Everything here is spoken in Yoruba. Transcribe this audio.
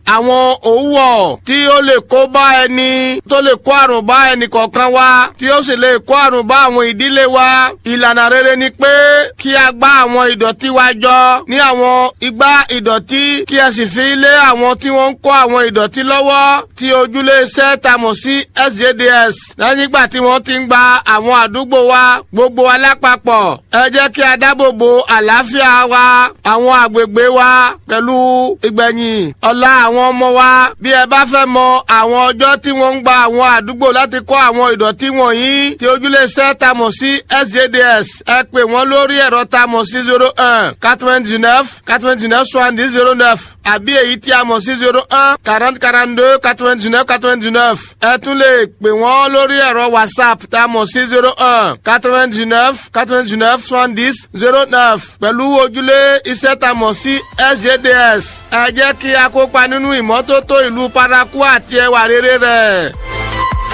àwọn òwúwọ̀ tí ó lè kó bá ẹni tó lè kó àrùn bá ẹnì kọ̀ọ̀kan wa tí ó sì lè kó àrùn bá àwọn ìdílé wa ìlànà rere ni pé kí a gbá àwọn ìdọ̀tí wa jọ ní àwọn igbá ìdọ̀tí kí a sì fi lé àwọn tí wọ́n ń kó àwọn ìdọ̀tí lọ́wọ́ tí ojúlé iṣẹ́ ta mọ̀ sí sjds lẹ́yìn ìgbà tí wọ́n ti ń gba àwọn àdúgbò wa gbogbo wa lápapọ̀ ẹ jẹ́ kí a dáàbò bo àlàáfíà wa àwọn àgbègbè wa pẹ̀lú ìgbẹ̀yìn ọ̀la àwọn ọmọ wa bí ẹ bá fẹ́ mọ àwọn ọjọ́ tí wọ́n ń gba àwọn àdúgbò láti kó àwọn ìdọ̀tí wọ̀nyí tí ojúlé iṣẹ́ ta mọ̀ sí sjds ẹ pè wọ́n lórí ẹ̀rọ ta mọ̀ sí zero one quatre-vingt-dix-neuf quatre-vingt-dix-neuf soixante-dix zero neuf àbí èyí tí a mọ̀ sí zero one quarante quarante-deux quatre-vingt-dix-neuf quatre-vingt-dix-neuf ẹ tún lè pè wọ́n lórí ẹ̀rọ whatsapp tá a mọ̀ sí zero one quatre-vingt-dix-neuf quatre-vingt-dix-neuf soixante-dix zero neuf pẹ̀lú ojúlé iṣẹ́ tá a mọ̀ sí sjds ẹ jẹ́ kí a kópa nínú ìmọ́tótó ìlú paraku àti ẹwà rere rẹ̀.